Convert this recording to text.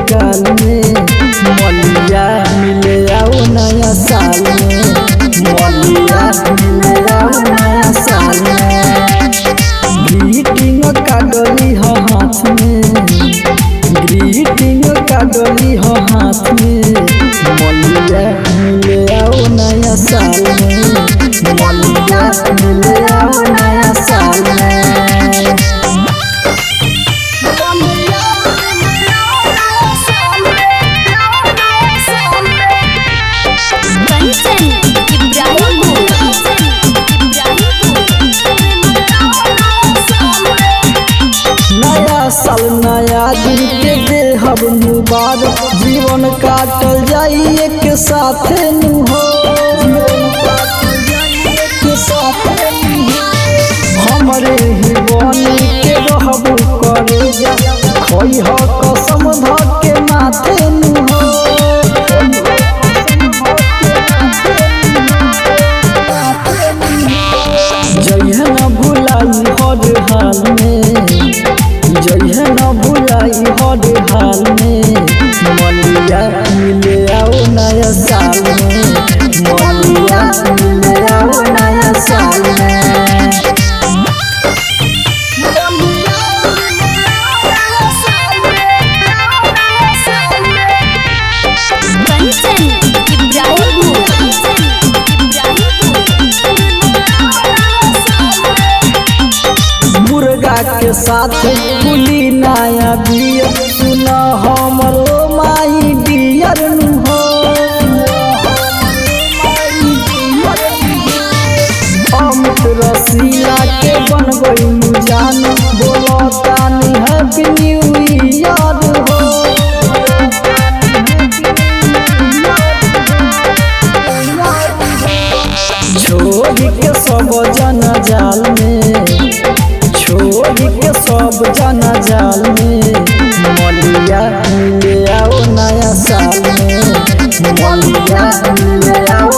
गाल में मलिया मिले आओ नया साल में मलिया मिले आओ नया साल में ग्रीटिंग कागली हो हाथ में ग्रीटिंग कागली हो हाथ में मलिया मिले आओ नया साल में मलिया मिले आओ नया साल में कंचन इब्राहिमपुर नया साल नया दिन के देहब मुबारक जीवन काटल जाई एक साथे नु हो जीवन काटल जाई एक साथे नु हो। हमरे ही बन के रहबू करे जा खोई हो कसम ध के माथे नु हो जइह न भुलाई हर हाल में जइह न भुलाई हर हाल में मलिया मिले आओ नया साल में मलिया मिले आओ नया साल में कंचन मुर्गा के साथ कुली नया बियर सुन हमरो माई डियर नु हो अमित रसीला के बन गई जान बोलो तानी हैप्पी न्यू ईयर हो छोड़ी के सब जन जाल में छोड़ी के सब जन जाल में मलिया मिले आओ नया साल में मलिया मिले आओ